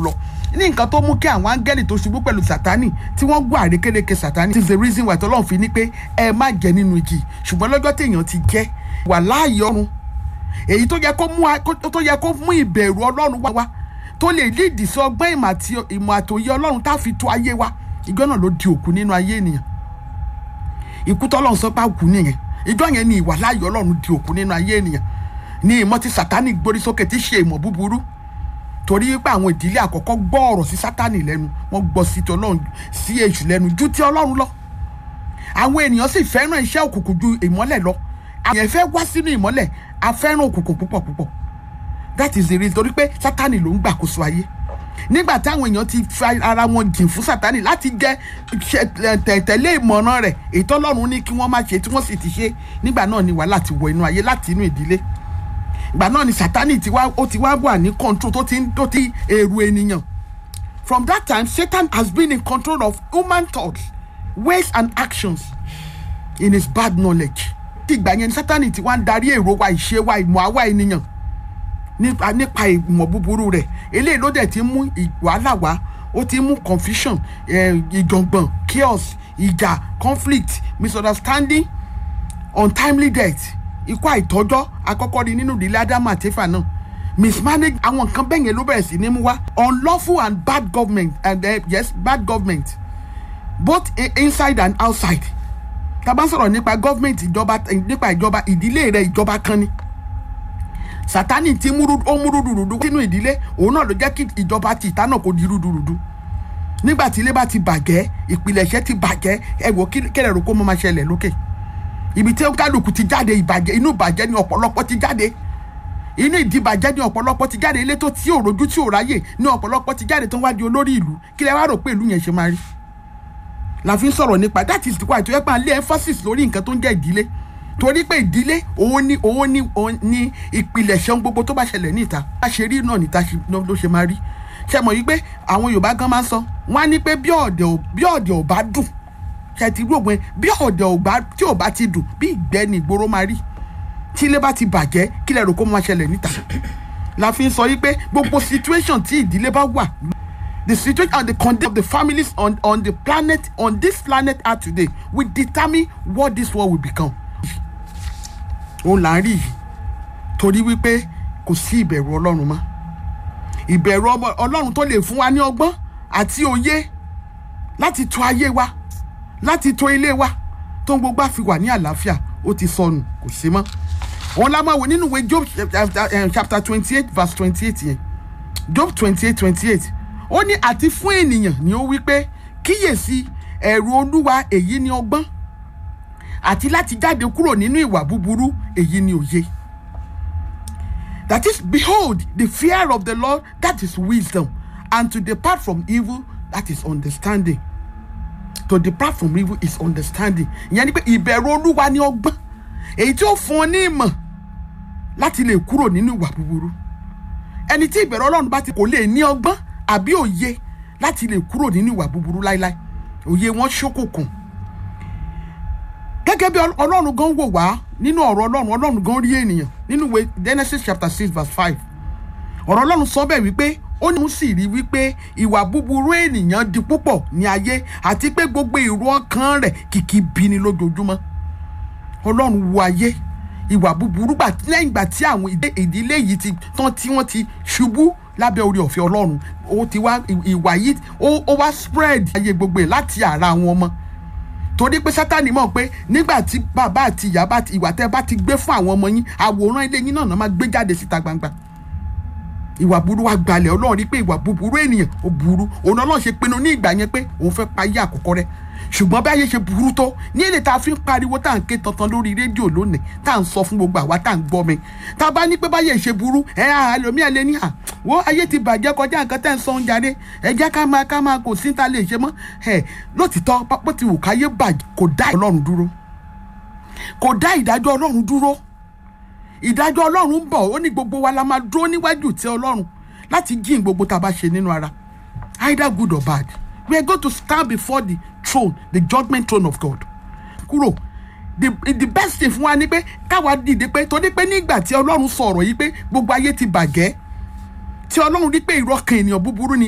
lọ ní nǹkan tó mú kí àwọn áńgẹ́lì tó ṣubú pẹ̀lú sátánì tí wọ́n gbọ́ àrékérekè sátánì is the reason why tọ́lọ́run fi ní pé ẹ má jẹ nínú igi ṣùgbọ́n lọ́jọ́ téèyàn ti jẹ́ wà láàyè ọ̀run èyí tó yẹ kó mú a- kó- tó yẹ kó mú ìbẹ̀rù ọlọ́run wá wá tó lè lídìí sí ọgbọ́n ìmọ̀ àti ìmọ̀ àtòyé ọlọ́run tá a fi tó ayé wa ìjọ náà ló di òkú nínú ayé ènìyàn ikú tọ́lọ́run sọ pé àkú nìyẹn ìjọ yẹn ni ìwà láàyè ọlọ́run di òkú nínú ayé ènìyàn ní ìmọ̀ tí sátánì gborí sókè tí ṣe ìmọ̀ búburú torí pé àwọn ìdílé àkọ́kọ́ gbọ́ ọ̀rọ̀ sí sátánì lẹ́nu wọ́n gbọ́ sí ti ọlọ́run sí èṣù lẹ́nu ju ti ọlọ́run lọ àwọn ènìyàn sì fẹ́ràn iṣẹ́ òkùnkùn ju ìmọ́lẹ̀ lọ àwọn èèyàn fẹ́ wá sínú ìmọ́lẹ̀ a fẹ́ràn òkùnkùn púpọ̀ púpọ̀ that is the reason torí pé sátánì ló ń gbàkóso ayé nígbà táwọn èèyàn ti fa ara wọn jìn fún sátánì láti jẹ ṣe- tẹ̀- tẹ̀lé ìmọ̀ràn rẹ̀ èyí tọ́lọ́run ní kí wọ́n má ṣe tí wọ́n sì ti ṣe nígbà náà ni wàhálà ti wọ inú ayé láti inú ìdílé ìgbà náà ni sátánì ti wá ó ti wá wà ní control tó ti ń tó ti èrò ènìyàn from that time satan has been in control of human thoughts ways and actions in his bad knowledge tí ìgbà yẹn ni sátánì ti wá ń darí èrò wa ìṣe wa ìmọ̀ àwa ènìyàn nípa nípa ìmọ̀ búburú rẹ̀ eléyìí ló dẹ̀ ti mú ì- wàhálà wá ó ti mú confusion eh, ìjọ̀ngbọ̀n chaos ìjà conflict misunderstanding untimely death ikú àìtọ́jọ́ akọ́kọ́ rí nínú ìdílé ádámù àti éfà náà mismanage àwọn nǹkan bẹ́ẹ̀ yẹn ló bẹ̀rẹ̀ sí ní mú wá unlawful and bad government and uh, yes bad government both i- inside and outside tá a bá sọ̀rọ̀ nípa government ìjọba nípa ìjọba ìdílé rẹ̀ ìjọba kan ni sátani ti múrú ó múrú dùrùdù sínú ìdílé òun náà ló jẹ́ kí ìjọba ti ìta náà kó di rúdurùdu nígbà tí ilé bá ti bàjẹ́ ìpìlẹ̀ṣẹ̀ ti bàjẹ́ ẹ wò kí kẹrẹ̀ rò kó mọ́ máa ṣẹlẹ̀ lókè ibi tí kálukú ti jáde ìbàjẹ́ inú ìbàjẹ́ ni ọ̀pọ̀lọpọ̀ ti jáde inú ìdìbàjẹ́ ni ọ̀pọ̀lọpọ̀ ti jáde ilé tó tí ò rojú tí ò ráyè ni ọ̀pọ̀lọpọ̀ ti jáde tó ń wá di olórí ìlú kí lẹ wá rò pé ìlú yẹn ṣe máa rí la fi ń sọ̀rọ̀ nípa that is why tó yẹ pé à ń lé emphasis lórí nǹkan tó ń jẹ́ ìdílé torí pé ìdílé òun ni òun ni òun ni ìpìlẹ̀ṣẹ̀ ohun gbogbo tó bá ṣẹlẹ̀ níta bá ṣe rí náà níta ṣe- ló ló ṣe máa rí ṣe mọ̀ yí pé àwọn yorùbá gan máa ń sọ wọ́n á ní pé bí ọ̀dẹ̀ ò bí ọ̀dẹ̀ ò bá dùn ṣe ti rí ògbìn bí ọ̀dẹ̀ ò bá tí ò bá ti dùn bí ìgbẹ́ ni ìgboro máa rí tí ilé bá ti bàjẹ́ kí lẹ rò kó máa ṣẹlẹ̀ níta la fi ń sọ yí pé gbogbo situation tí ìdílé bá wà the situation and the condition of the families on on the planet on this planet earth today will determine what this world will become. òun là ń rí yìí torí wípé kò sí ìbẹ̀rù ọlọ́run mọ́ ìbẹ̀rù ọmọ- ọlọ́run tó lè fún wa ní ọgbọ́n àti òye láti tọ́ ayé wa láti tọ́ ilé wa tó ń gbogbo àfi wà ní àlàáfíà ó ti sọnù kò sí mọ́ òun la máa wò nínú ìwé job chapter twenty eight verse twenty eight yẹn job twenty eight twenty eight ó ní àti fún ènìyàn ni ó wí pé kíyèsí ẹ̀rù olúwa èyí ni ọgbọ́n àti láti jáde kúrò nínú ìwà búburú èyí ni òye that is behold the fear of the lord that is wisdom and to depart from evil that is understanding to depart from evil is understanding ìyẹn ni pé ìbẹ̀rù olúwa ni ọgbọ́n èyí tí ó fún ọ ní ìmọ̀ láti lè kúrò nínú ìwà búburú ẹni tí ìbẹ̀rù ọlọ́run bá ti kò lè ní ọgbọ́n àbí òye láti lè kúrò nínú ìwà búburú láíláí òye wọn ṣókùnkùn gẹ́gẹ́ bí Ọl- ọlọ́run gan wò wá nínú ọ̀rọ̀ ọlọ́run ọlọ́run gan rí ènìyàn nínú ìwé genesis chapter six verse five ọ̀rọ̀ ọlọ́run sọ bẹ́ẹ̀ wípé ó ní òun sì rí wípé ìwà búburú ènìyàn di púpọ̀ ní ayé àti pé gbogbo èrò ọkàn rẹ̀ kìkì bí ni lójoojúmọ́ ọlọ́run wo ayé ìwà búburú gbà lẹ́yìn ìgbà tí àwọn ìdí- ìdílé yìí ti tán tí wọ́n ti ṣubú lábẹ́ orí ọ̀fẹ́ ọlọ́run ó ti wá ì- ìwà yìí ó ó wá spread ayé gbogbo ẹ̀ láti ara àwọn ọmọ torí pé sátani mọ̀ pé nígbà tí bàbá àti ìyá bá ti ìwà tẹ́ bá ti gbé fún àwọn ọmọ yín àwòrán ilé yín náà náà máa gbé jáde síta gbangba ìwà burú wa gbalẹ̀ ọlọ́run rí pé ìwà búburú ènìyàn ó burú òun náà ọlọ́run ṣe pinnu ní ìgbà yẹn pé òun fẹ́ pa ayé àkọ́kọ́ rẹ ṣùgbọ́n bí ayé ṣe burú tó ní èdè tá a fi ń pariwo tá à ń ké tantan lórí rédíò lónìí tá à ń sọ fún gbogbo àwa tá à ń gbọ́ mi tá a bá ní pé báyé ṣe burú ẹ á ẹlòmíà lé ní à wo ayé ti bàjẹ́ kọjá nǹkan tẹ́ ń sọ ń jáde ẹ jẹ́ ká máa ká máa kò sí ta lè ṣe mọ́ ẹ lótìtọ́ bó ti wù káyé bàjẹ́ kò dá ọlọ́run dúró kò dá ìdájọ́ ọlọ́run dúró ìdájọ́ ọlọ́run ń bọ̀ ó ní gbogbo wa la máa dúró níwájú tí ọlọ́run láti jíìn gbogbo tá a bá ṣe nínú ara either good or bad we are going to stand before the throne the judgment throne of God kúrò the the best thing fún wa ni pé káwa dìde pé torí pé nígbà tí ọlọ́run sọ ọ̀rọ̀ yìí pé gbogbo ayé ti bàjẹ́ tí ọlọ́run rí pé ìrọ́kàn ènìyàn búburú ni